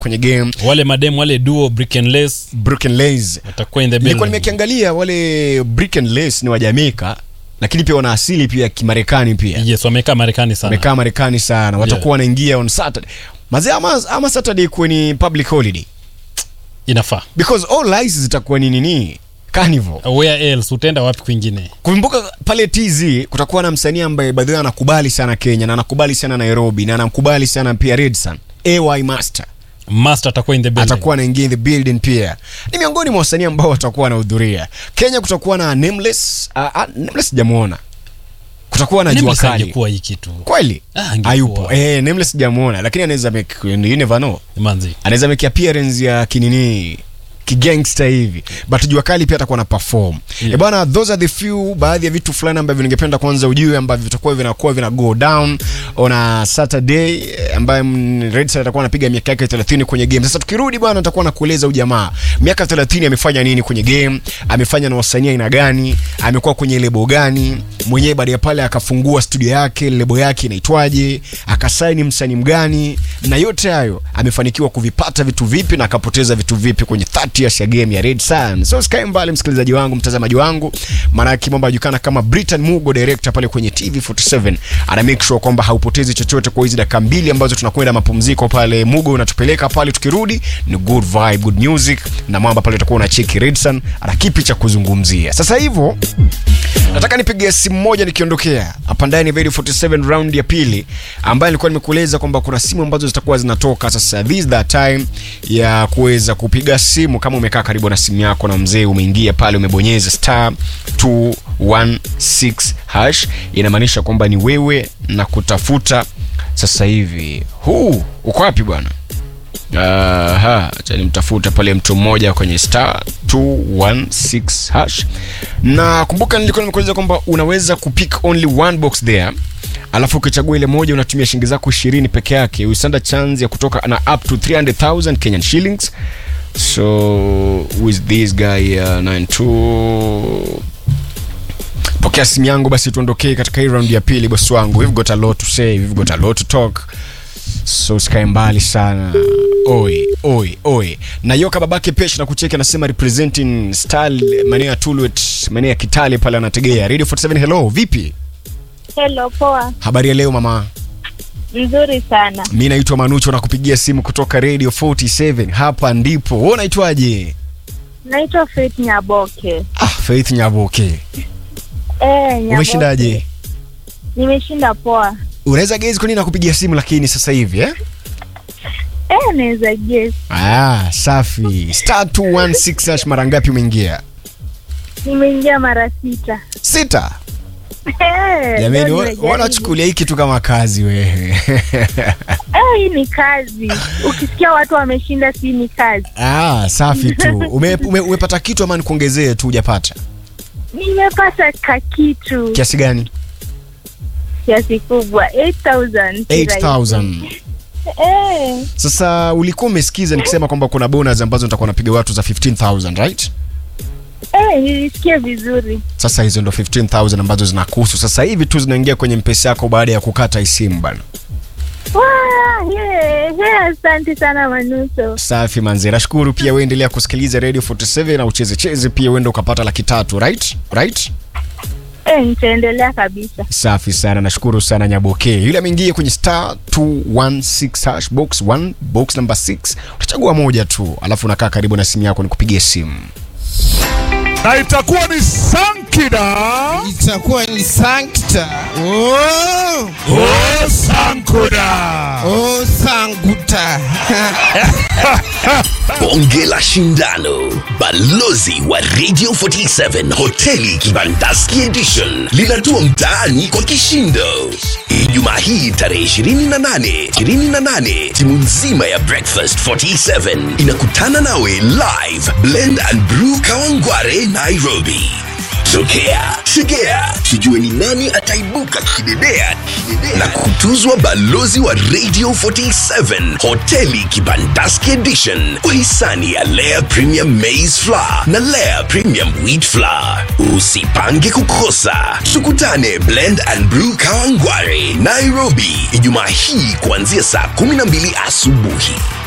kwenye game wale madem wale duo brick and lace Broken Lays watakuwa in the nilikuwa building. nimekiangalia wale Brick and Lace ni wa Jamaica lakini pia wana asili pia ya Kimarekani pia yes wamekaa marekani sana wamekaa Marekani sana watakuwa wanaingia on Saturday mazee ama, ama Saturday kuwe ni public holiday inafaa because all lights zitakuwa ni nini carnival where else utaenda wapi kwingine kumbuka pale TZ kutakuwa na msanii ambaye by the way anakubali sana Kenya na anakubali sana Nairobi na anakubali sana pia Redsun AY Master master atakuwa in the building atakuwa anaingia in the building pia ni miongoni mwa wasanii ambao watakuwa wanahudhuria Kenya kutakuwa na Nameless uh, uh, Nameless sijamuona kutakuwa na jua Nameless kali angekuwa hii kitu kweli Ah, angekuwa. hayupo eh Nameless sijamuona lakini anaweza make you never know manzi anaweza make appearance ya kinini kigangster hivi but jua kali pia atakuwa na perform yeah. bwana those are the few baadhi ya vitu fulani ambavyo ningependa kwanza ujue ambavyo vitakuwa vinakuwa vina go down on a Saturday eh, ambaye mm, Red Star atakuwa anapiga miaka yake 30 kwenye game sasa tukirudi bwana nitakuwa nakueleza huyu jamaa miaka 30 amefanya nini kwenye game amefanya na wasanii aina gani amekuwa kwenye lebo gani mwenyewe baada ya pale akafungua studio yake lebo yake inaitwaje akasaini msanii mgani na yote hayo amefanikiwa kuvipata vitu vipi na akapoteza vitu vipi kwenye 30 years ya game ya Red Sun. So sikae mbali msikilizaji wangu, mtazamaji wangu, maana kimomba anajulikana kama Britain Mugo director pale kwenye TV47 ana make sure kwamba haupotezi chochote kwa hizi dakika mbili ambazo tunakwenda mapumziko pale. Mugo unatupeleka pale, tukirudi ni good vibe, good music na mwamba pale utakuwa unacheki Red Sun ana kipi cha kuzungumzia. Sasa hivyo nataka nipige simu moja nikiondokea hapa ndani ya Radio 47 round ya pili ambayo nilikuwa nimekueleza kwamba kuna simu ambazo zitakuwa zinatoka sasa this is the time ya kuweza kupiga simu kama umekaa karibu na simu yako na mzee umeingia pale umebonyeza star 216 hash inamaanisha kwamba ni wewe na kutafuta sasa hivi huu uko wapi bwana Aha, acha nimtafuta pale mtu mmoja kwenye star 216 hash. Na kumbuka nilikuwa nimekueleza kwamba unaweza kupick only one box there. Alafu ukichagua ile moja unatumia shilingi zako 20 peke yake. Usanda chance ya kutoka na up to 300,000 Kenyan shillings. So with this guy uh, 92 pokea simu yangu basi tuondokee katika hii round ya pili bosi wangu we've got a lot to say we've got a lot to talk so usikae mbali sana oi oi oi na yoka babake pesh na kucheki anasema representing style maeneo ya tulwet maeneo ya kitale pale anategea radio 47 hello vipi Hello, poa. habari ya leo mama Nzuri sana. mi naitwa manucho na kupigia simu kutoka radio 47 hapa ndipo wewe unaitwaje Naitwa Faith Nyaboke. ah faith nyaboke Eh, Nyaboke. umeshindaje Nimeshinda poa. unaweza gezi kwa nini nakupigia simu lakini sasa hivi eh Eh, naweza guess. ah safi star 216 hash mara ngapi umeingia Nimeingia mara sita. sita Eh, jamani leo wa- nimejaribu. wanachukulia hii kitu kama kazi wewe Eh, hii ni kazi. Ukisikia watu wameshinda si ni kazi. ah safi tu ume, ume, umepata kitu ama nikuongezee tu hujapata Nimepata kakitu kiasi gani kiasi kubwa 8000. 8000 Eh, sasa ulikuwa umesikiza nikisema kwamba kuna bonus ambazo nitakuwa napiga watu za 15000 right eh, nilisikia vizuri. sasa hizo ndo 15000 ambazo zinakuhusu sasa hivi tu zinaingia kwenye mpesa yako baada ya kukata hii simu bana Wow, yeah, yeah, asante sana Manuso. safi manze nashukuru pia uendelea kusikiliza radio 47 na ucheze cheze pia uende ukapata laki tatu right right Eh, nitaendelea kabisa. safi sana nashukuru sana nyaboke yule ameingia kwenye star 216 hash box 1 box number 6 utachagua moja tu alafu unakaa karibu na simu yako nikupigie simu na itakuwa ni sankida itakuwa ni sankta oh, o sankuda oh, sanguta bonge la shindano balozi wa radio 47 hoteli kibandaski edition linatua mtaani kwa kishindo ijumaa hii tarehe 28 28 timu nzima ya breakfast 47 inakutana nawe live blend and brew kawangware nairobi tokea tegea tujue ni nani ataibuka kidedea na kutuzwa balozi wa radio 47 hoteli kibandaski edition kwa hisani ya lea premium maize flour na lea premium wheat flour usipange kukosa tukutane blend and brew kawangware nairobi ijumaa hii kuanzia saa 12 asubuhi